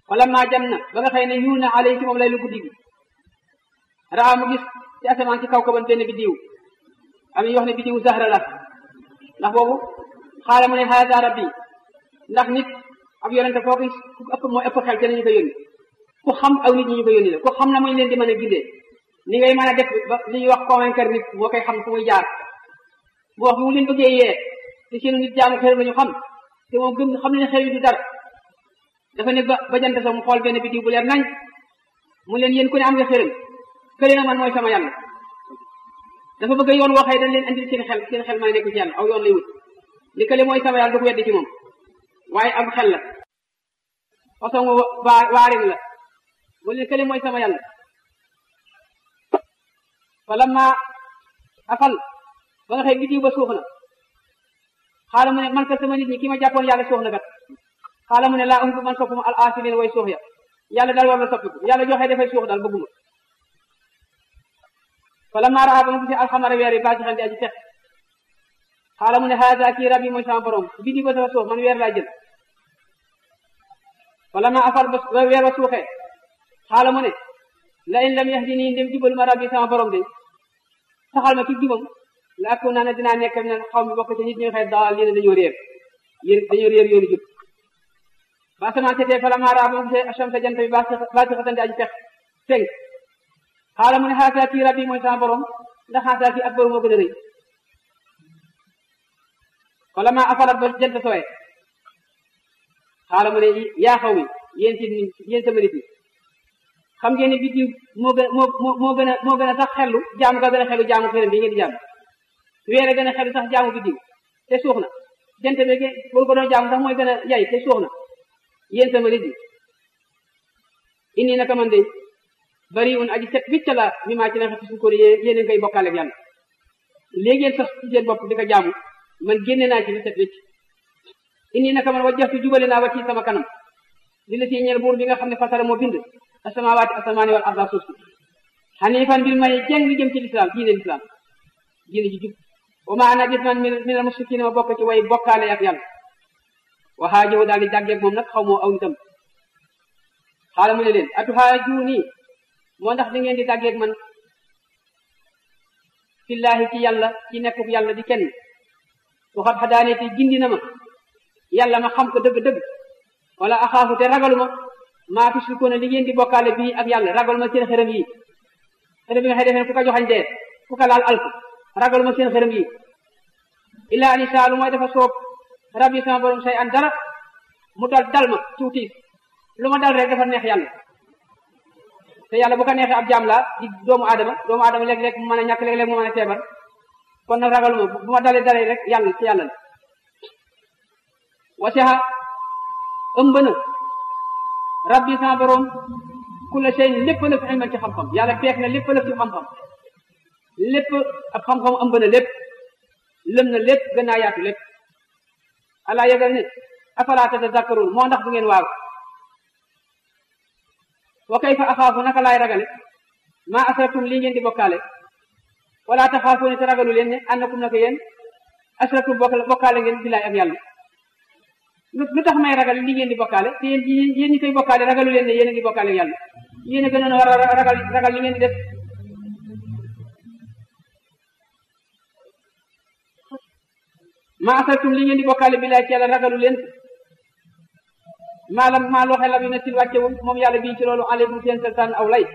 wala maa jam na ba nga xëy ne yuul na alay ci moom lay lu guddi gi raa mu gis ci asamaan ci kaw kaban benn biddiw am ñu wax ne biddiw zahra la ndax boobu xaala mu ne haada rabbi ndax nit ab yonente foo gis ku ëpp mooy ëpp xel te ñu ko yónni ku xam aw nit ñi ñu ko yónni la ku xam na muy leen di mën a gindee ni ngay mën a def ba li ñuy wax convaincre nit moo koy xam fu muy jaar bu wax bi mu leen bëggee yee te seenu nit jaamu xel la ñu xam te moom gëm xam ne xel yi du dara dafa ne ba ba jant sax mu xool benn biddiw bu leer nañ mu leen yéen ku ne am nga xëram kële na man mooy sama yàlla dafa bëgg yoon waxee dañ leen andil seen xel seen xel may nekk ci yàlla aw yoon lay wut li kële mooy sama yàlla du ko weddi ci moom waaye am xel la façon waa waarin la mu leen kële mooy sama yàlla wala ma afal ba nga xëy biddiw ba suuf na xaala mu ne man ka sama nit ñi ki ma jàppoon yàlla suuf na kat xaala mu ne laa umbu man soppuma al asilin way suux ya yàlla daal war na soppiku yàlla joxe dafay suux daal bëgguma wala maa raa ba mu gisee alxamara weer yi baa ci xam di aji tex xaala mu ne haada kii rab yi mooy sama borom biddiw ba dafa suuf man weer laa jël wala maa afal ba weer ba suuxee xaala mu ne la in lam yahdini ndem jubal ma rabbi sama borom de saxal ma ci jubam la akku naa ne dinaa nekk ne xaw mi bokk ci nit ñi xëy daal yéen dañoo réer yéen dañoo réer yoonu jub ba asamaan seetee fala maa raa ba mu gisee ashamsa jant bi baa si xasante aji fex fenk xaala mu ne xaasaa kii rabbi mooy sama borom ndax xaasaa kii ak borom moo gën a rëy wala maa afalat ba jant sooyee xaala mu ne yaa xaw mi yéen ci yéen sama nit ñi xam ngeen ne biddiw moo gën moo moo gën a moo gën a sax xellu jaamu ga gën a xellu jaamu xëram bi ngeen di jaamu weer a gën a xellu sax jaamu biddiw te suux na jant bi boo ko doon jaamu sax mooy gën a yay te suux na yéen sama nit ñi inni naka man de bari un aji set wicca la mi maa ci na xeti suñ ko yéen a ngay bokkaale ak yàlla léegi ngeen sos ci seen bopp di ko jaamu man génne naa ci li set wicc inni naka man wajjahtu jubale naa wa ci sama kanam li la si ñeel buur bi nga xam ne fasara moo bind asamawaati asamaani wal arda suuf si xanifan bil may jeng jëm ci lislaam diine lislaam diine ji jub wa ma ana gis man min al mushrikiina ma bokk ci way bokkaale ak yàlla waxaa jëw daal di jàggeeg moom nag xaw moo aw nitam xaala mu ne leen atuhaajuuni moo ndax di ngeen di jàggeeg man fillaahi ci yàlla ci nekkub yàlla di kenn waxat xadaane te gindi na ma yàlla ma xam ko dëgg-dëgg wala axaafu te ragaluma maa tusrikuuna li ngeen di bokkaale bii ak yàlla ragal ma seen xërëm yi xërëm yi nga xëy defee ku ko joxañ dee ku ko laal alku ragal ma seen xërëm yi illaa an isaa lu mooy dafa soob rabbi sama borom say an dara mu dal dal ma tuutiis lu ma dal rek dafa neex yàlla te yàlla bu ko neexee ab jaam laa di doomu aadama doomu aadama léeg-léeg mu mën a ñàkk léeg-léeg mu mën a feebar kon nag ragaluma bu ma dalee dalee rek yàlla ci yàlla la wasiha ëmb na rabbi sama borom kulla shay lépp la fi ilman ci xam-xam yàlla peek na lépp la fi xam-xam lépp ab xam-xam ëmb na lépp lëm na lépp gën naa yaatu lépp ala yëgal ne afala tatazakkarun moo ndax bu ngeen waaw wa kayfa axaafu naka laay ragale maa asraktum lii ngeen di bokkaale wala taxaafuune te ragalu leen ne annakum naka yéen asraktum bokkaale ngeen billaay ak yàlla lu tax may ragal li ngeen di bokkaale te yéen yéen ñi koy bokkaale ragalu leen ne yéen a ngi bokkaale yàlla yéen a gënoon a war a ragal ragal li ngeen di def maa asraktum li ngeen di bokkaale billaay ci yàlla ragalu leen maalam maa loo xelam yu ne sil wàccewul moom yàlla bii ci loolu aleykum seen sultaan aw lay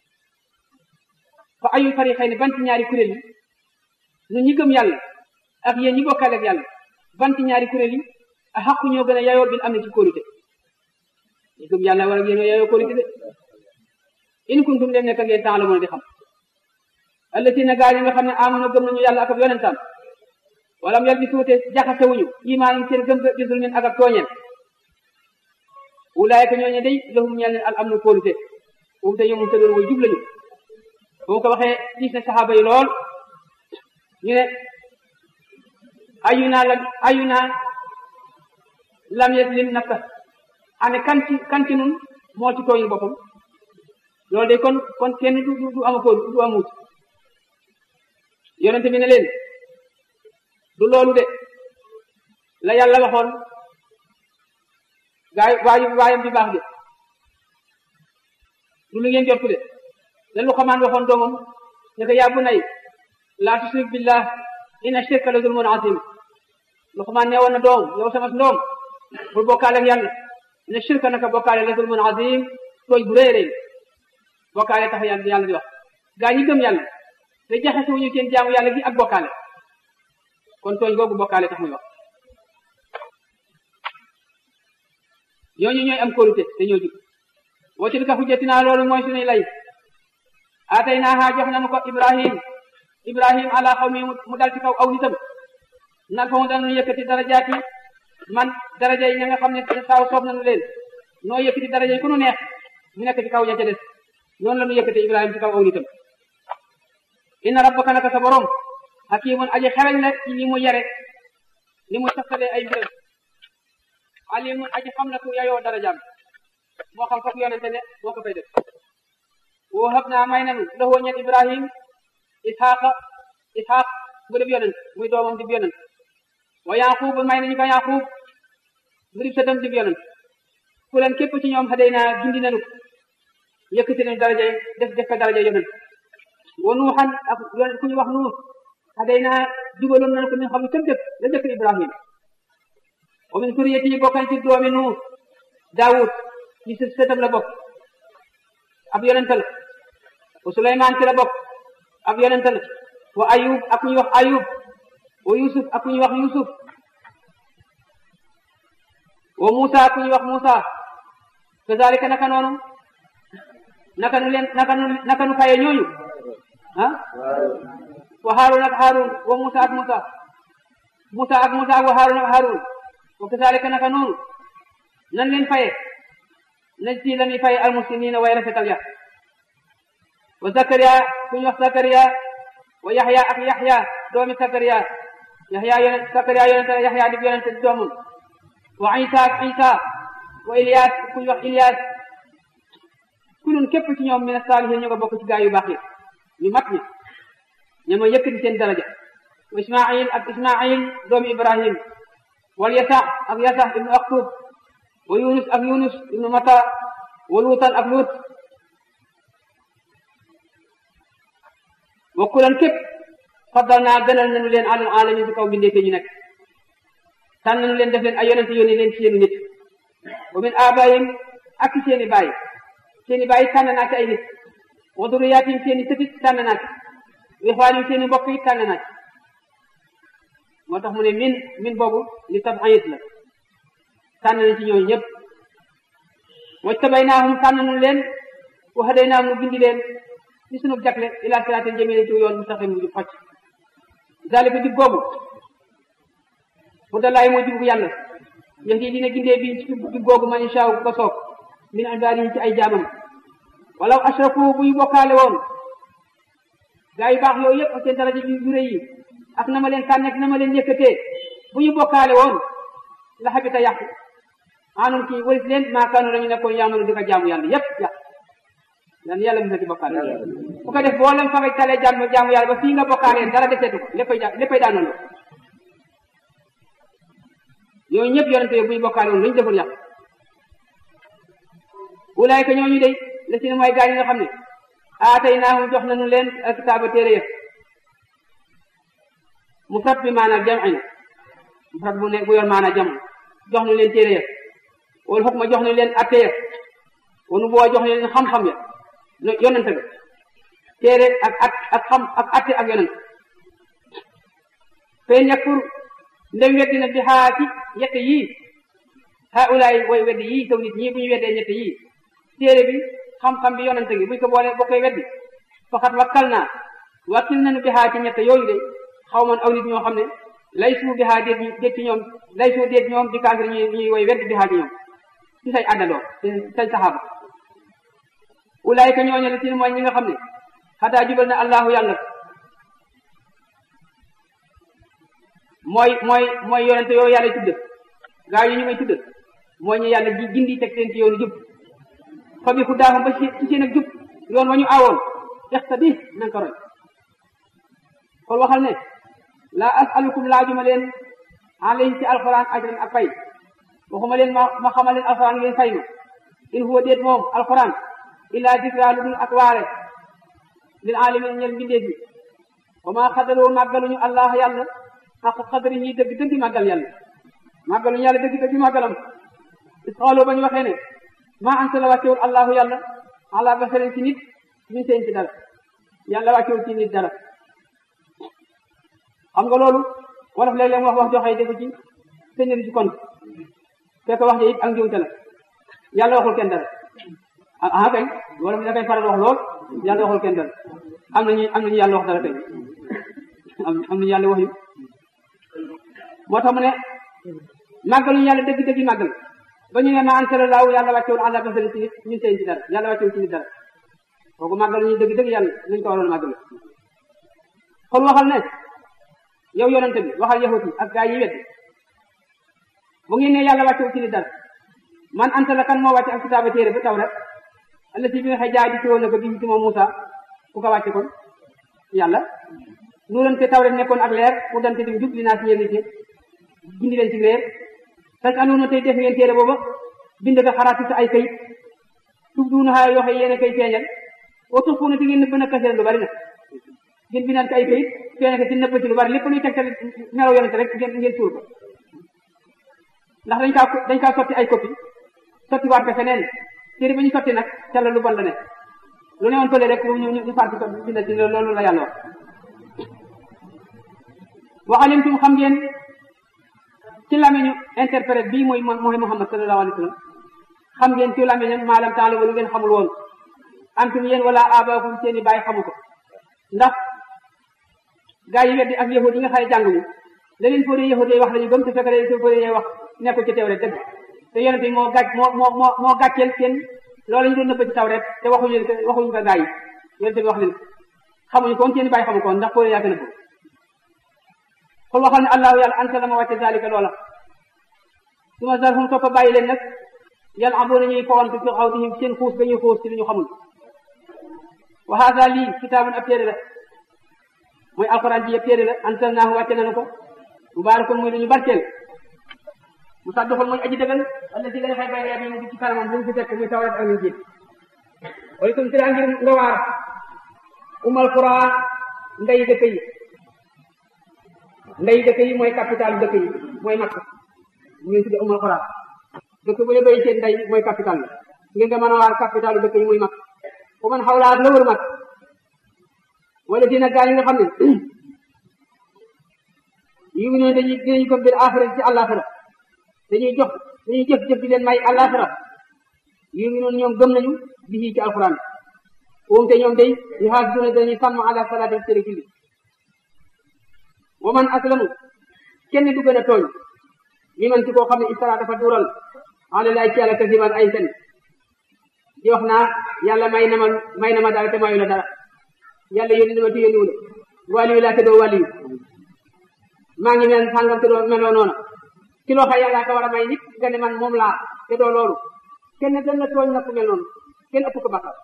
fa ayu fariqay ne banti ñaari kuréel yi nu ñi gëm yàlla ak yéen ñi bokkaale ak yàlla banti ñaari kuréel yi a xaqu ñoo gën a yayoo bil am na ci kóolute ñi gëm yàlla war ak yéen yayoo kóolute de in kuntum dem nekk ngeen temps la mën a di xam allatina gaa yi nga xam ne amono gëm nañu yàlla ak ab yonentam wala mu yar bi suute jaxasewuñu imaan yi seen gëm ga gisul ngeen ak ak tooñeen ulaayka ñooñu day lahum ñeel leen al am na kóolute boobu te ñoom te doon way jub lañu boo ko waxee gis na saxaaba yi lool ñu ne ayuna lam ayuna lam yaslim nafsa ane kan ci kan ci nun moo ci tooñu boppam loolu de kon kon kenn du du ama kóol du amuut yonente bi ne leen du loolu de la yàlla waxoon gaay waayu waayam bi baax de du lu ngeen jortu de la lu xamaan waxoon doomam ne ko yaa bunay laa tushrik billah inna shirka la zulmun azim lu xamaan ne woon na doom yow sama doom bul bokkaale ak yàlla inna shirka naka bokkaale la zulmun azim tooñ bu rëy rëy bokkaale tax yàlla yàlla di wax gaa ñi gëm yàlla te jaxase wuñu seen jaamu yàlla gi ak bokkaale kon tooñ googu bokkaale tax muy wax ñooñu ñooy am kóolute te ñoo jub woo ci ka xujjatinaa loolu mooy suñuy lay atay naaha jox nañu ko ibrahim ibrahim ala xawmi mu dal ci kaw aw nitam nag fa mu danu yëkkati darajaati man daraja yi ña nga xam ne saaw soob nañu leen noo yëkkati daraja yi ku nu neex mu nekk ci kaw ña ca des noonu la nu yëkkati ibrahim ci kaw aw nitam inna rabbaka naka sa borom hakimun aji xereñ la ci ni mu yare ni mu saxalee ay mbiram alimun aji xam na ku yayoo darajaam moo xam foofu yonente ne moo ko fay def woo hab naa may nanu loxoo ñet ibrahim ishaqa ishaq bu def yonent muy doomam dib yonent wa yaqub may nañu ko yaqub mu dib sëtam dib yonent ku leen képp ci ñoom xadey naa gindi nanu yëkkati nañu daraja def def ko daraja yonent wa nuuxan ak yonent ku ñu wax nuux xadey naa jubaloon nañu ko min xam ne këm dëkk la dëkk ibrahim wa min suriyati yi bokkan ci doomi nuux daawud ci së sëtam la bokk ab yonent la wa suleymaan ci la bokk ab yonent la wa ayub ak ku ñuy wax ayub wa yusuf ak ku ñuy wax yusuf wa musa ak ku ñuy wax musa kazalika naka noonu naka nu leen naka nu naka nu faye ñooñu ah wa harun ak harun wa musa ak musa musa ak musa wa harun ak harun wa kazalika naka noonu nan leen faye nañ ci la ñuy faye almuslimina way rafetal ya wa zakariya ku ñu wax zakariya wa yaxya ak yaxya doomi zakariya yaxya yonent zakariya yonent yaxya di yonent di doomam wa isa ak isa wa ilyas ku ñu wax ilyas kulun képp ci ñoom min saalihin ñu nga bokk ci gaa yu baax yi ñu mat ñi ña ma yëkkati seen daraja wa ismail ak ismail doomi ibrahim wal yasa ak yasa ibnu aktub wa yunus ak yunus ibnu mata wa luutan ak luut wa kulan képp faddal naa gënal nañu leen alal alamin si kaw bindee ñu nekk tànn nañu leen def leen ay yonente yónni leen ci seeni nit wa min abayim ak ci seeni baay seeni baay tànn naa ci ay nit wa duriyaatim seeni sëtit tànn naa ci ixwaanim seeni mbokk yi tànn naa ci moo tax mu ne min min boobu li tab'id la tànn nañ ci ñooñu ñëpp wajtabaynaahum tànn nañu leen wa hadaynaahum nu bindi leen ci sunu jagle ila siraatin jamiilin ci yoon mustaqim bu jub xocc zalika jub googu hudallaahi mooy jub yàlla yahdi dina gindee bi ci jub googu man inshaa ko soob min ibaadihi ci ay jaamam walaw ashraku bu ñu bokkaale woon gaa yu baax yooyu yëpp ak seen daraja yu rëy yi ak na ma leen tànn ak na ma leen yëkkatee bu ñu bokkaale woon la xabita yàqu anum ci waris leen maakaanu dañu nekkoon yaamanu di ko jaamu yàlla yëpp yàqu dan yàlla mos na ci bokkaale bu ko def boo leen fa nga talee jaamu jaamu yàlla ba fii nga bokkaalee dara deseetu ko léppay ja léppay daanoon la yooyu ñëpp yonente yooyu bu ñu bokkaale woon lu ñu deful yàq ulaayka ñooñu day la si ne mooy gaa yi nga xam ne aatay naahum jox nañu leen alkitaaba téere yëpp mufrad bi maanaam jam'in mufrad bu ne bu yor maanaam jam jox nañu leen téere yëpp wala xukma jox nañu leen atte yëpp wanu boo jox nañu leen xam-xam ya yonente ga téere ak at ak xam ak atte ak yonent fay ñakkur ndem weddi na bi xaa ci ñette yii haa ulaay way weddi yii taw nit ñii bu ñu weddee ñette yii téere bi xam-xam bi yonente gi buñ ko boole boo koy weddi faxat wakkal naa wakkil nañu bi xaa ci ñette yooyu de xaw man aw nit ñoo xam ne lay suu bi xaa déet déet ci ñoom lay suu déet ñoom di kaafir ñuy ñuy way weddi bi xaa ci ñoom ci say àndandoo say saxaaba ulaayka ñooñu la tin mooy ñi nga xam ne xataa jubal na allahu yàlla mooy mooy mooy yonente yow yàlla tudd gaa yi ñu may tudd mooy ñu yàlla ji gindi teg seen ci yoonu jub fa bi xudaahum ba ci seen ak jub yoon wa ñu aawoon ixtadi nanga ko roy kon waxal ne laa asalukum laajuma leen alayhi ci alquran ajran ak fay waxuma leen ma ma xamal leen alquran ngeen fay ma in huwa déet moom alquran illaa dikra lu dul ak waare lil alamin ñel mbindee bi wa maa xadaroo màggaluñu allah yàlla xaq xadari ñi dëgg dëgg màggal yàlla màggaluñu yàlla dëgg dëgg màggalam isxaaloo ba ñu waxee ne maa anta la wàccewul allahu yàlla ala basarin ci nit min seen ci dara yàlla wàccewul ci nit dara xam nga loolu wolof léeg-léeg mu wax wax joxe defu ci sëñëri ci kon fekk wax ja it ak njuumte la yàlla waxul kenn dara ah kay wolof da koy faral wax lool yàlla waxul kenn dara am nañu am nañu yàlla wax dara kay am nañu yàlla wax yu moo tax mu ne màggaluñu yàlla dëgg dëgg màggal ba ñu ne ma ansala laaw yàlla wàccewul àlla basari ci nit ñun seen ci dara yàlla wàccewul ci nit dara kooku màggaluñu dëgg dëgg yàlla nañ ko waroon màggal kon waxal ne yow yonente bi waxal yahut yi ak gaa yi wet bu ngeen ne yàlla wàccewul ci nit dara man anta la kan moo wàcce ak kitaaba téere ba taw rek alla si bi nga xëy jaay di ci woon na ko bi ci moom Moussa ku ko wàcce kon yàlla nuuran te taw rek nekkoon ak leer pour dante di jub li naa si yéen ci gindi leen ci leer tas anoona tey def ngeen téere booba bind ko xaraat sa ay kayit tub duuna xaay yoo xam yéen a koy feeñal o tux fu na di ngeen nëbb na kaseen lu bari nag ngeen bindaat ko ay kayit feeñal ko ci nëbb ci lu bari lépp luy tegtal melaw yonente rek ngeen ngeen suul ko ndax dañ kaa dañ kaa sotti ay copie sotti waat ko feneen téere ba ñu sotti nag ca la lu bon la ne lu ne woon fële rek ñu ñu far ko bind ci loolu la yàlla wax waxalimtum xam ngeen ci lamiñu interprète bii mooy mooy Muhammad sallallahu alayhi wa sallam xam ngeen ci lamiñam maalam taala lu ngeen xamul woon antum yéen wala abaakum seeni bàyyi xamu ko ndax gaa yi weddi ak yahud yi nga xay jànguñu la leen fóoree yahud yi wax lañu gëm te fekk leen seen fóoree wax nekkul ci teew rek dëgg te yonent bi moo gàcc moo moo moo moo gàcceel seen loolu ñu doon nëbb ci taw rek te waxuñu leen ko waxuñu ko gaa yi yonent bi wax leen xamuñu ko seeni bàyyi xamu ko ndax fóoree yaa gën a ko xul waxal ne allahu yàlla anta la ma wàcce zalika loola su ma zarhum toppa bàyyi leen nag yàlla am na ñuy fawantu fi xawdihim seen xuus ga ñuy xuus ci li ñu xamul wa hada lii kitaabun ab téere la mooy alquran ji yëpp téere la ansalnaahu wàcce nañu ko mubaarakun muy lu ñu barkeel mu sadduxul mooy aji dëggal wala si gën a fay bay yaa bi mu ci kanamam bu mu fi fekk muy tawrat ak ñu jiit wala tum si ngir nga waar umal quran ndey dëkk yi ndey dëkk yi mooy capital dëkk yi mooy makk ñu tudde umal quran dëkk bu ne bay seen ndey mooy capital la ngir nga mën a waar capital dëkk yi muy makk fu man xawlaat la wër makk wala dina gaa yi nga xam ne yu ngi noonu dañuy dinañu ko bir axira ci àllaaxira dañuy jox dañuy jëf jëf di leen may àllaaxira yu ngi noonu ñoom gëm nañu bi ci alquran woom te ñoom day yu xaas duna dañuy sàmm ala salaati seen julli wa man aslamu kenn du gën a tooñ mi man ci koo xam ne istara dafa duural ala laay ci yàlla kasiman ay fen di wax naa yàlla may na ma may na ma dara te mayu la dara yàlla yónni na ma te yónniwu la wàliyu laa te doo wàliyu maa ngi mel sàngam te doo meloo noona ci loo xam yàlla ka war a may nit nga ne man moom laa te doo loolu kenn gën na tooñ na ku mel noonu kenn ëpp ko bakkaar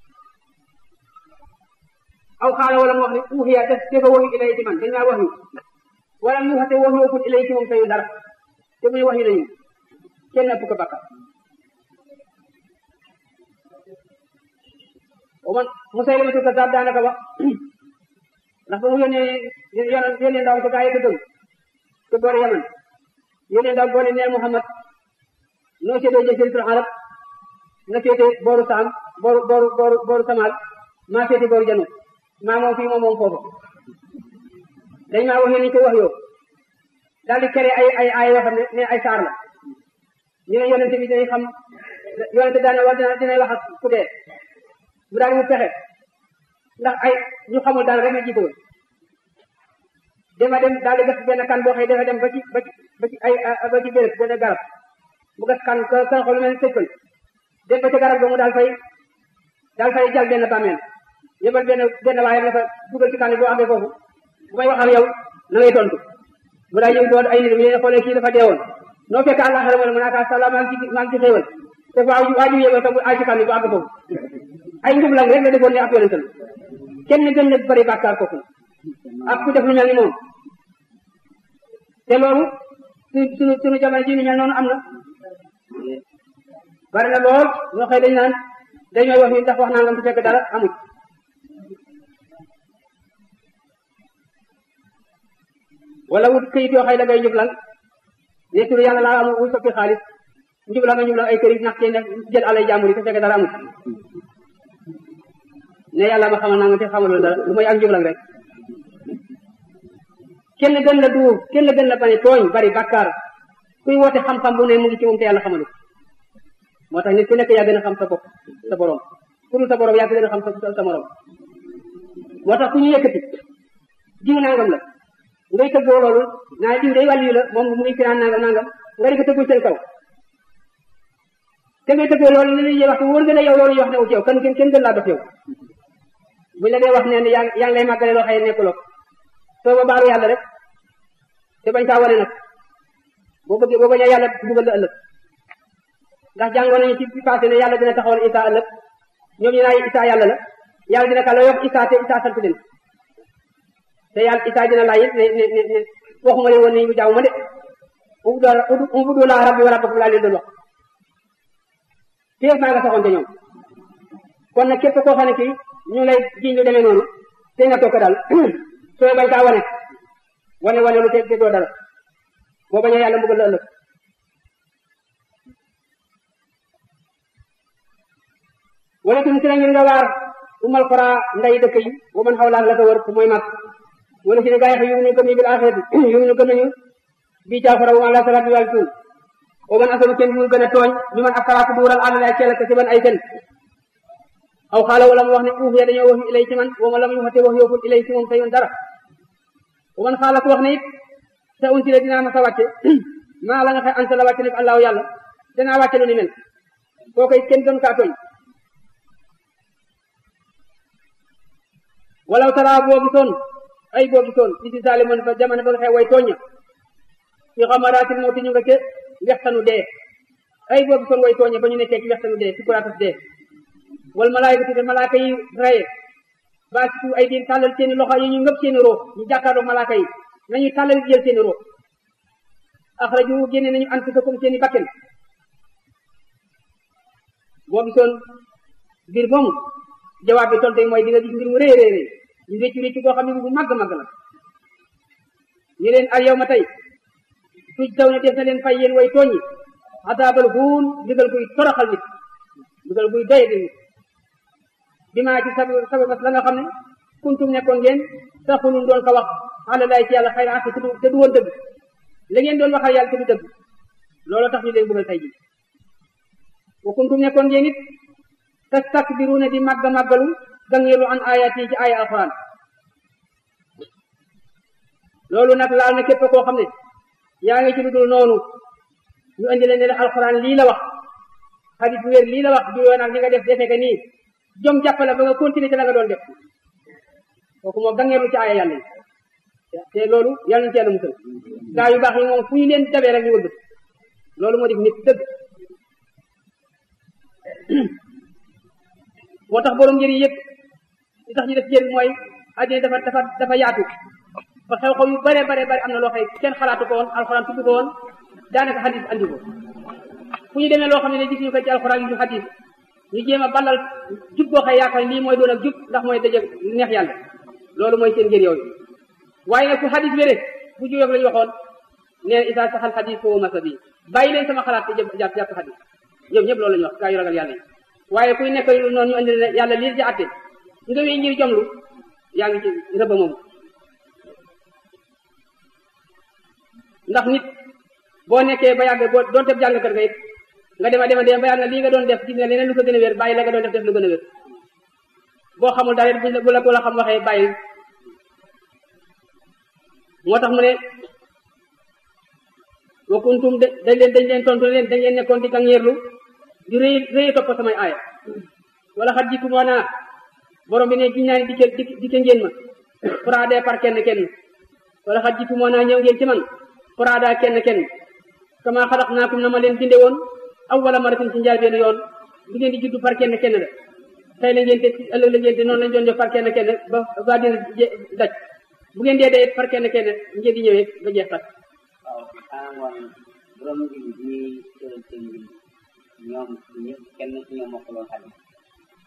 aw xaala wala mu wax ne uuxiya te te ko waxyu ilay ci man dañ maa waxyu wala mu wax te waxyookul ilay ci moom tayu dara te muy waxyu nañu kenn ëpp ko bakkaar man Musaylimatu Kazzab daanaka wax ndax ba mu yónnee yónnee ndaw ko gaa yi ko gëm te boor Yaman yónnee ndaw boole nee Muhammad noo seetee jaziratul arab nga seete booru Saam booru booru booru booru Samal maa seete booru Janu maa moom fii moom moom foofu dañ maa waxee ni ko wax yow daal di kere ay ay ay yoo xam ne ne ay saar la ñu ne yonente bi dinañ xam yonente daane wax dina dinay wax ak ku dee mu daal mu pexe ndax ay ñu xamul daal rek la jiite woon dama dem daal di gas benn kan boo xëy dafa dem ba ci ba ci ba ci ay ba ci béréb benn garab mu gas kan kan xool mel tëj dem ba ca garab ba mu daal fay daal fay jal benn bàmmeel yëbal benn benn waaye nga fa dugal ci kan boo amee foofu bu may wax ak yow na ngay tontu mu daal ñëw doon ay nit ñu ne xoolee kii dafa deewoon noo fekk àllaxira mu ne mu naa kaa sala maa ngi ci maa ngi ci xéewal te waa waa ji yëbal tam ay ci kan bu àgg foofu ay njub lang rek la defoon ne ab yonente la kenn gën na bari bàkkaar kooku ak ku def lu mel ni moom te loolu suñu suñu suñu jamono ji ni mel noonu am na bari na lool ñoo xëy dañ naan dañooy wax ni ndax wax nangam su fekk dara amul wala wut këyit yoo xëy da ngay njublan ne tur yàlla laa amul wuy soppi xaalis njublan nga njublan ay këyit ndax kenn jël alay jàmbur yi su fekk dara amul ne yàlla ma xamal nangam te xamaloo dara lu may ak njublan rek kenn gën la duur kenn gën la bane tooñ bari bàkkaar kuy woote xam-xam bu ne mu ngi ci moom te yàlla xamalu moo tax nit ku nekk yaa gën a xam sa bopp sa borom ku dul sa borom yaa gën a xam sa sa morom moo tax ku ñu yëkkati jiw nangam la ngay tëggoo loolu naa jiw day wàllu la moom mu ngi fi naan nangam nangam nga di ko tëggul seen kaw te ngay tëggoo loolu li ñuy wax te wóor nga ne yow loolu ñu wax ne wu ci yow kan kenn kenn gën laa dox yow buñ la dee wax ne yaa yaa ngi lay màggale loo xëy nekkuloo soo ba baalu yàlla rek te bañ kaa wane nag boo bëggee boo bañee yàlla dugal la ëllëg ndax jàngoon nañu ci passé ne yàlla dina taxawal Isa ëllëg ñoom ñu naa Isa yàlla la yàlla dina ka la wax Isa te Isa sant leen te yàlla Isa dina laaj it ne ne ne ne waxuma leen woon ne ñu jaamu ma de ubudu laa rabbi wa rabbakum laa leen doon wax téef maa nga saxoon te ñoom kon nag képp koo xam ne kii ñu lay jiñ lu demee noonu te nga toog daal sooy bañ kaa wane wane wane lu te te doo dara boo bañee yàlla mbugal la ëllëg wala tum si na ngir nga waar umal xora nday dëkk yi wa man xawlaak la ko wër mooy mag wala si ne gaa yi yu ñu gëm ñu bil axirati yu ñu gëm nañu bii caafara wa ala salaatu wal tuun wa man asalu kenn mu gën a tooñ ñu man akaraatu duural àll lay ceel ka ci ban ay fen aw xaala wala mu wax ne uuf ya dañoo wax yu ilay ci man wa ma lam yu xate wax yooful ilay ci moom tayun dara wa man xaala ku wax ne it sa unti la dinaa ma sa wàcce maa la nga xëy anta la wàcce nag allahu yàlla danaa wàcce lu ni mel koo koy kenn gën kaa tooñ walaw tara boo gisoon ay boo gisoon li si saalimoon fa jamono ba nga xew way tooña fi xamaraatil mawti ñu nga ca wextanu dee ay boo gisoon way tooña ba ñu nekkee ci wextanu dee ci kuraatas dee wal malaayikatu te malaaka yi raye baasitu ay diin tàllal seeni loxo yi ñu ngëp seeni roo ñu jàkkaarloo malaaka yi nañu tàllal jël seeni roo axraju génne nañu anfusakum seeni bakken boo gisoon mbir moomu jawaab bi tontu mooy di nga gis mbir mu rëy rëy rëy ñu réccu réccu boo xam ne bu màgg màgg la ñu leen al yow ma tey tuj taw ne def na leen fay yéen way tooñi adaabal huun digal buy toroxal nit digal buy doye di nit bi maa ci sabu sababas la nga xam ne kuntum nekkoon ngeen taxulun doon ko wax ala laay ci yàlla xayra te du te du woon dëgg la ngeen doon waxal yàlla te du dëgg loolu tax ñu leen bëggal tey ji wa kuntum nekkoon ngeen it tastakbiruna di màgg màggalu gangeelu an ayat yi ci aya alquran loolu nag laal na képp koo xam ne yaa ngi ci lu dul noonu ñu indi leen ne la alquran lii la wax xadis bu wér lii la wax juyoo nag li nga def defee ka nii jom jàppale ba nga continuer ci la nga doon def kooku moo gangeelu ci aya yàlla yi te loolu yàlla na ci yàlla musal gaa yu baax yi moom fu ñu leen dabee rek ñu wëgg loolu moo def nit dëgg moo tax borom njëriñ yëpp li tax ñu def njëriñ mooy addina dafa dafa dafa yaatu fa xew-xew yu bare bare bare am na loo xëy kenn xalaatu ko woon alxuraan tudd ko woon daanaka xadis andi ko fu ñu demee loo xam ne gis ñu ko ci alxuraan yi ñu xadis ñu jéem a ballal jub boo xëy yaakaar lii mooy doon ak jub ndax mooy daje neex yàlla loolu mooy seen njëriñ yooyu waaye nag fu xadis wéree bu juyoog la ñu waxoon nee isa saxal xadis foofu masa bi bàyyi leen sama xalaat te jàpp jàpp xadis ñoom ñëpp loolu la ñu wax gaa yu ragal yàlla yi waaye kuy nekk noonu ñu andi yàlla lii ci àtte nga wéy ngir jomlu yaa ngi ci rëba moom ndax nit boo nekkee ba yàgg boo doon teb jàngkat nga it nga dema dema dem ba yàgg lii nga doon def gis nga leneen lu ko gën a wér bàyyi la nga doon def def lu gën a wér boo xamul dara bu la bu la xam waxee bàyyi moo tax mu ne wa kuntum de dañ leen dañ leen tontu leen dañ leen nekkoon di gangeerlu di rëy rëy topp samay aaya wala xat jitu moo naa borom bi ne giñ naa ne dikke dikke ngeen ma fraade par kenn kenn wala xat jitu moo naa ñëw ngeen ci man fraada kenn kenn kama xalaq naakum na ma leen binde woon aw wala maratin ci njaal benn yoon bi ngeen di juddu par kenn kenn la tey la ngeen te ëllëg la ngeen te noonu lañ doon def par kenn kenn ba ba dina daj bu ngeen dee dee par kenn kenn ngeen di ñëwee ba jeex tak waaw xanaa ngoon borom bi ñuy tëral seen mbir ñoom ñëpp kenn ci ñoom mokkaloon xadis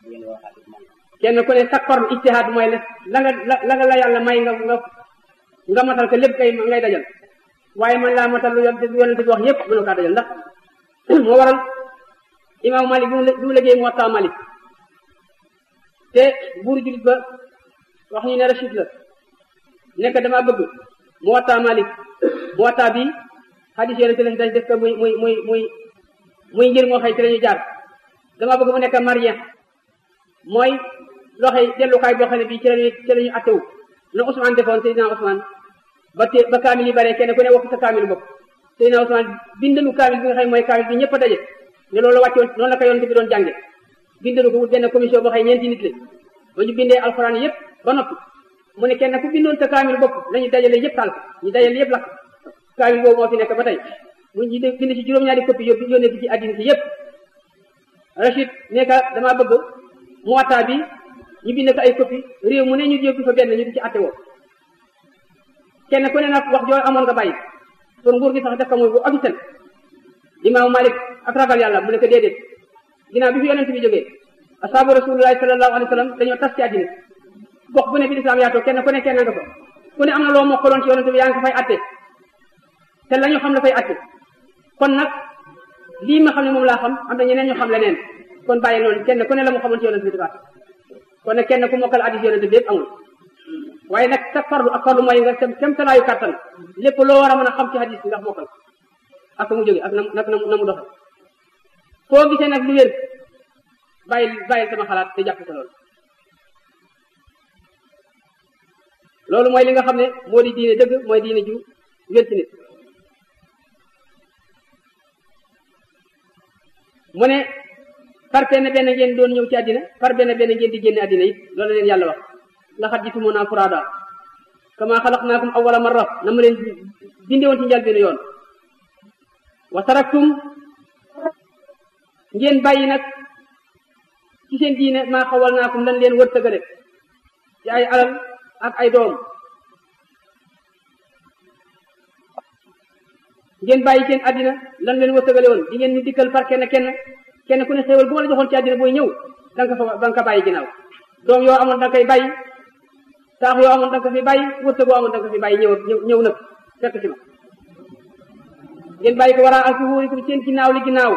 ngeen waxaat man kenn ku ne sa forme ijtihaad mooy la la nga la la nga la yàlla may nga nga nga matal ko lépp kay ngay dajal waaye man laa matal lu yonente bi yonente bi wax yépp mënu kaa dajal ndax moo waral imaamu Malik bi mu liggéey Muwatta Malik te buur julit ba wax ñu ne Rachid la nekk dama bëgg Muwatta Malik Muwatta bi xadis yonente lañ dañ def ko muy muy muy muy muy ngir moo xëy ci la ñu jaar dama bëgg mu nekk marien mooy loxoy dellukaay boo xam ne bii ci lañuy ci la ñu attewu na Ousmane defoon Seydina Ousmane ba te ba kaamil yi bare kenn ku ne wax sa kaamil bopp Seydina Ousmane bindalu kaamil bi nga xam mooy kaamil bi ñëpp a daje ne loolu wàccoon noonu la ko yonent bi doon jànge bindalu ko wut benn commission boo xam ñeenti nit la ba ñu bindee alxuraan yëpp ba noppi mu ne kenn ku bindoon sa kaamil bopp lañu dajale yëpp taal ñu dajale yëpp lakk kaamil boobu moo fi nekk ba tey mu ñu bind ci juróom-ñaari copie yóbbu yónnee bi ci àddina si yëpp Rachid ne ka damaa bëgg Muwatta bi ñu bind ko ay copie réew mu ne ñu yóbbu fa benn ñu di ci atte woo kenn ku ne nag wax joo amoon nga bàyyi pour nguur gi sax def ko muy bu officiel imaamu Malik ak ragal yàlla mu ne ko déedéet ginnaaw bi fi yonent bi jógee asaabu rasulullahi sallallahu alayhi wa sallam dañoo tas ci àddina gox bu ne bi lislaam yaatoo kenn ku ne kenn nga ko ku ne am na loo mokkaloon ci yonent bi yaa ngi ko fay atte te la ñu xam la fay atte kon nag lii ma xam ne moom laa xam am na ñeneen ñu xam leneen kon bàyyi noonu kenn ku ne la mu xamoon ci yonent bi di baax kon nag kenn ku mokkal addis yonent bi yëpp amul waaye nag sa farlu ak farlu mooy nga sem sem talaayu kàttan lépp loo war a mën a xam ci hadis bi ndax mokkal ak mu jóge ak na nag na mu doxe foo gisee nag lu wér bàyyi bàyyi sama xalaat te jàpp sa loolu loolu mooy li nga xam ne moo di diine dëgg mooy diine ju wér ci nit mu ne par benn benn ngeen doon ñëw ci àddina par benn benn ngeen di génne àddina it loolu leen yàlla wax laxat jitumuna furada kama xalaqnaakum awwala marra na ma leen binde woon ci njëlbéenu yoon wa taraktum ngeen bàyyi nag ci seen diine maa xawalnaakum lan leen wërsëgale ci ay alal ak ay doom ngeen bàyyi seen àddina lan leen wërsëgale woon di ngeen ñu dikkal par kenn kenn kenn ku ne xéewal bu ma la joxoon ci àddina booy ñëw da nga ko fa da nga ko bàyyi ginnaaw doom yoo amoon da nga koy bàyyi taax yoo amoon da nga ko fi bàyyi wërsëg boo amoon da nga ko fi bàyyi ñëw ñëw nag fekk ci ma ngeen bàyyi ko war a ak wóorikum seen ginnaaw li ginnaaw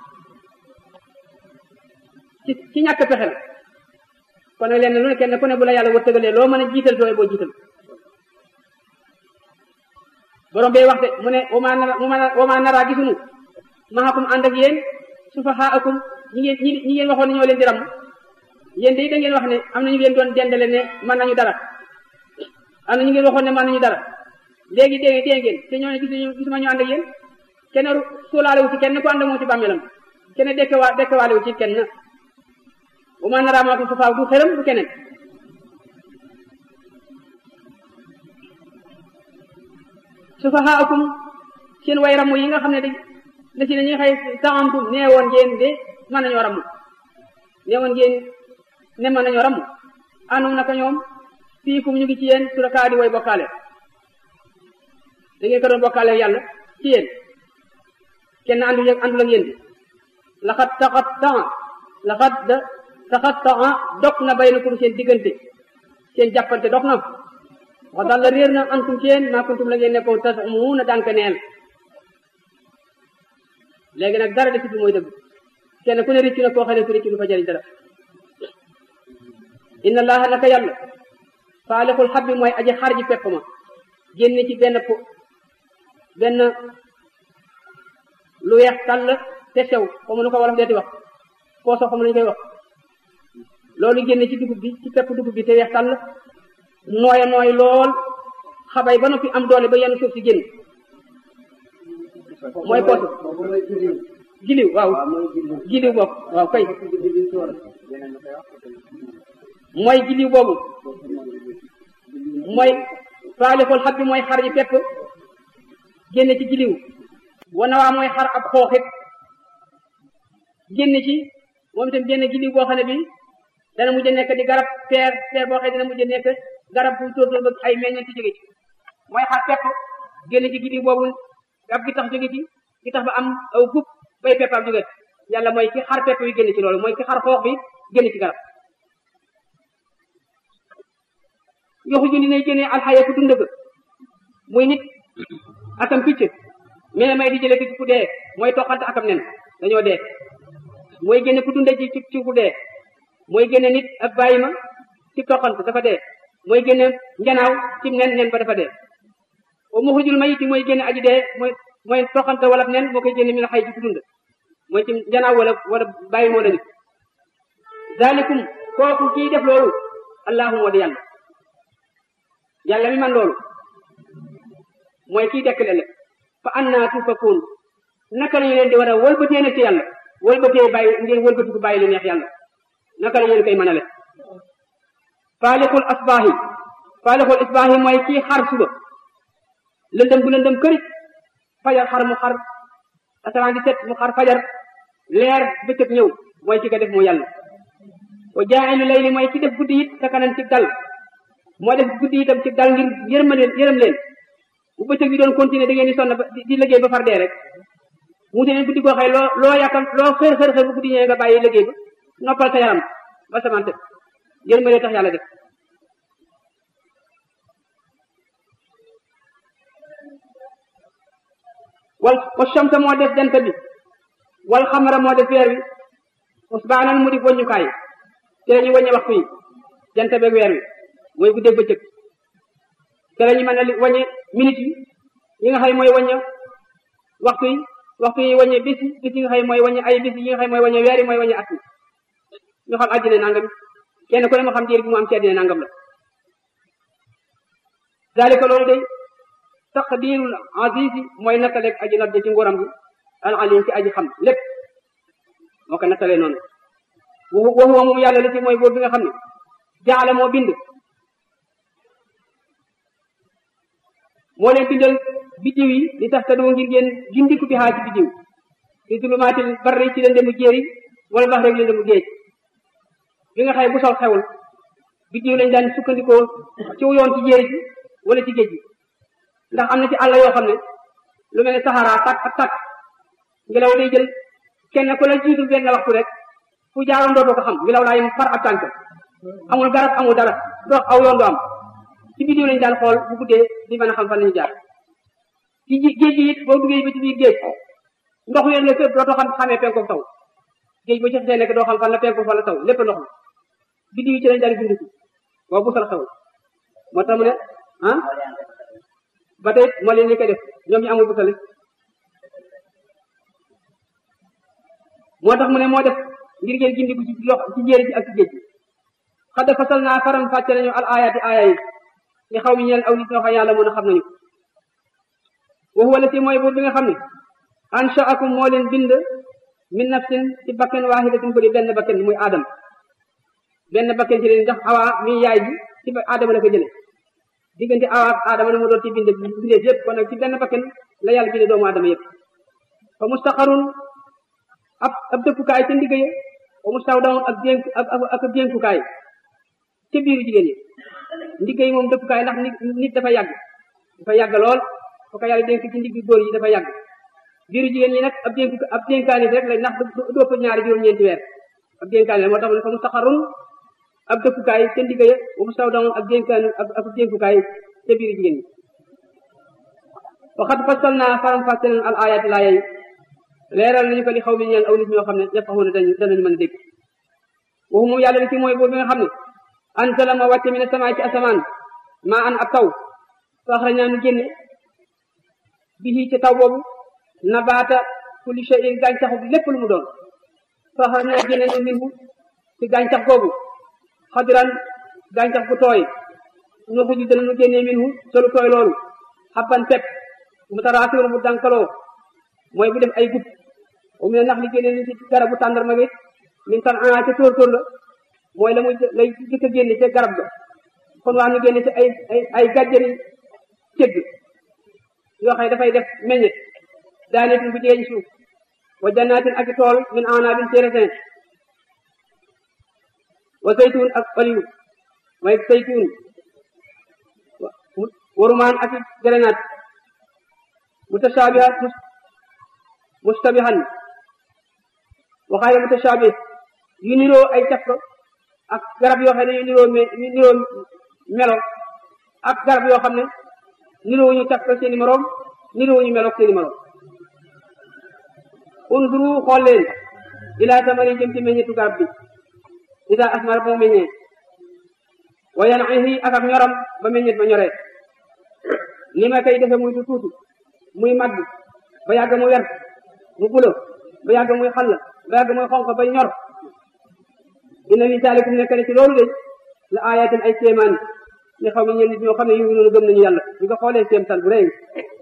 ci ci ñàkk pexe la kon nag leen lu ne kenn ku ne bu la yàlla wërsëgalee loo mën a jiital tooy boo jiital borom bee wax de mu ne wama nara wama nara gisunu maxakum ànd ak yéen sufahaakum ñi ngeen ñi ñi ngeen waxoon ne ñoo leen di ram yéen de da ngeen wax ne am na ñu ngeen doon dendale ne mën nañu dara am na ñu ngeen waxoon ne mën nañu dara léegi dégg dégg ngeen te ñoo ne gisuñu gisuma ñu ànd ak yéen kenn suulaale wu ci kenn ku ànd ak moom ci bàmmeelam kenn dekkewa dekkewaale wu ci kenn bu ma naraa maakum sufaa du xëram du keneen sufahaakum seen way ramu yi nga xam ne de la si ne ñuy xëy taxamtum nee woon ngeen de mën nañoo ramu nee woon ngeen ne mën nañoo ramu anum naka ñoom fii kum ñu ngi ci yéen surakaa di way bokkaale da ngeen ko doon bokkaale yàlla ci yéen kenn andu andul ak yéen bi laxat taxat taxa laxat da taxat taxa dog na bay na kum seen diggante seen jàppante dog na wax daal la réer na antum ci yéen maa kuntum la ngeen nekkoon tas mu na dànk neel léegi nag dara desit bi mooy dëgg kenn ku ne riccu na koo xam ne ku riccu du fa jëriñ dara inna allaha naka yàlla faalixul xabbi mooy aji xar ji pepp ma génne ci benn po benn lu weex tàll te sew comme nu ko wolof deeti wax koo soo xam nañu koy wax loolu génne ci dugub bi ci pepp dugub bi te weex tàll nooya nooy lool xabay ba noppi am doole ba yenn suuf si génn mooy poosu giliw waaw giliw boobu waaw kay mooy giliw boobu mooy faalixul xab bi mooy xar yi pepp génne ci giliw wana waa mooy xar ab xooxit génne ci moom itam génne giliw boo xam ne bi dana mujj nekk di garab peer peer boo xam ne dana mujj nekk garab bu tóortóor ba ay meññeent jóge ci mooy xar pepp génne ci giliw boobu ab gi tax jóge ci gi tax ba am aw gub bay peppam jóge yàlla mooy ki xar pepp yi génne ci loolu mooy ki xar xoox bi génne ci garab yoxu ju dinay génnee alxaya ku dund ga muy nit akam picc mene may di jële ci ku dee mooy toqante akam nen dañoo dee mooy génne ku dunde ci ci ku dee mooy génne nit ak bàyyi ma ci toqante dafa dee mooy génne njanaaw ci nen nen ba dafa dee o muxrijul mayit mooy génne aji dee mooy mooy toqante wala nen moo koy génne mi na xay ci ku dund mooy ci njanaaw wala wala bàyyi moo la nit zalikum kooku kii def loolu allahu moo di yàlla yàlla mi man loolu mooy kii dekkale la fa annaa tufakuun naka la ñu leen di war a wëlbatee nag ci yàlla wëlbatee bàyyi ngeen wëlbatiku bàyyi lu neex yàlla naka la ñu leen koy mënale faalixul asbaahi faalixul asbaahi mooy kii xar suba lëndëm bu lëndëm kërit fajar xar mu xar asamaan di set mu xar fajar leer bëccëg ñëw mooy ki ko def moo yàlla wa jaa'ilu layli mooy ki def guddi it sakanan ci dal moo def guddi itam ci dal ngir yërëm leen yërëm leen bu bëccëg bi doon continuer da ngeen di sonn ba di liggéey ba far dee rek wuute leen guddi goo xëy loo loo yàkkam loo xër xër xër bu guddi ñëwee nga bàyyi liggéey ba noppal sa yaram ba samante yërëm leen tax yàlla def wal wa shamsa moo def jant bi wal xamara moo def weer wi usbaanan mu di waññukaay te la ñuy waññe waxtu yi jant beeg weer wi mooy guddeeg bëccëg te la ñu mën a waññe minute yi yi nga xam mooy waññe waxtu yi waxtu yi waññe bis yi bis yi nga xam mooy waññe ay bis yi nga xam mooy waññe weer yi mooy waññe at yi ñu xam àddina nangam kenn ku ne ma xam diir bi mu am ci àddina nangam la zalika loolu day taqdirul azizi mooy nattaleeg aji not ci nguuram bi al alim ci aji xam lépp moo ko nattalee noonu wa huwa moom yàlla la ci mooy boobu bi nga xam ne jaala moo bind moo leen bindal biddiw yi li tax tadoo ngir ngeen gindiku bi xaa ci biddiw fi zulumaatil barri ci lëndëmu jéeri wala bax rek lëndëmu géej bi nga xëy bu sol xewul biddiw lañ daan sukkandikoo ci yoon ci jéeri ji wala ci géej gi ndax am na ci àll yoo xam ne lu mel ne saxaraa tàkk ak tàkk ngelaw day jël kenn ku la jiitu benn waxtu rek fu jaaroon dootoo ko xam ngelaw laa yem far ab tànk amul garab amul dara dox aw yoon du am ci biddiw lañ daan xool bu guddee di mën a xam fan lañu jaar ci géej gi it boo duggee ba ci biir géej ndox yéen la fépp dootoo xam xamee penku taw géej ba ci xasee nekk doo xam fan la penku fan la taw lépp ndox la biddiw yi ci lañ daan bindiku boo bu sal xewul moo tax mu ne ah ba tey moo leen li koy def ñoom ñu amul busale moo tax mu ne moo def ngir ngeen gindiku ci lox ci jéeri ji ak ci géej gi xadda fasal naa faram fàcce nañu al ayaati aaya yi li xaw mi ñeel aw nit ñoo xam yàlla mën a xam nañu wax wala si mooy buur bi nga xam ne anshaakum moo leen bind min nafsin ci bakken waahidatin ko di benn bakken muy aadam benn bakken ci leen ndax awa mi yaay ji ci aadama la ko jële diggante awa ak aadama na mu doon ci bind bindeef yëpp kon nag ci benn bakken la yàlla binde doomu aadama yëpp fa mustaqarun ab ab dëkkukaay ca ndigg ya wa mustawdawun ak dénk ak ak dénkukaay ca biiru jigéen yi ndigg yi moom dëkkukaay ndax nit nit dafa yàgg dafa yàgg lool foo ko yàlla dénk ci ndigg góor yi dafa yàgg biiru jigéen ñi nag ab dénk ab dénkaani rek la ndax du ëpp ñaari juróom-ñeenti weer ab dénkaani la moo tax mu ne fa mustaqarun ab dëkkukaay ca ndigg ya wa mustawdawun ak dénkaani ak ak dénkukaay ca biiru jigéen ñi waxat fasal naa faram fàccalen al ayati laa yey leeral nañu ko li xaw mi ñeel aw nit ñoo xam ne yafaxuuna dañ danañu mën a dégg waxu moom yàlla li ci mooy boobu bi nga xam ne anzala ma wàcce mi ne sama ci asamaan maa an ab taw faxra ñaa nu génne bihi ci taw boobu nabaata kulli shay'in gàncaxu lépp lu mu doon faxra ñaa génne nu minhu ci gàncax googu xadiran gàncax bu tooy nu xuju dana nu génne minhu solu tooy loolu xabban pepp mutaraasiwul bu dankaloo mooy bu def ay gub o mu ne nax li génne ni ci garabu tàndarma gi min tan a ca tóor tóor la mooy la muy lay jëkk a génne ca garab ga kon wax nu génne ci ay ay ay gàjjari cëgg yoo xam ne dafay def meññet daanetin bu jigéen suuf wa jannaatin ak tool min anaabin ci raisin wa zaytun ak oliw mooy zaytun warumaan ak grenade mutashabihat mustabihan waxaale mutashabih yu niroo ay caf ko ak garab yoo xam ne yu niroo me yu niroo melo ak garab yoo xam ne niroowuñu caf ko seeni moroom niroowuñu meloog seeni moroom unduru xool leen ilaa tamari jëm ci meññetu garab bi ida asmar ba mu meññee wa yan'ihi ak ak ñoram ba meññet ba ñoree ni ma koy defe muy tu tuuti muy màgg ba yàgg mu wert mu bulo ba yàgg muy xall ba yàgg muy xonq ba ñor inna fi saalikum nekk ne ci loolu de la ayatin ay kéemaan ni xaw mi ñeen nit ñoo xam ne yu noonu gëm nañu yàlla ñu ko xoolee kéemtaan bu rëy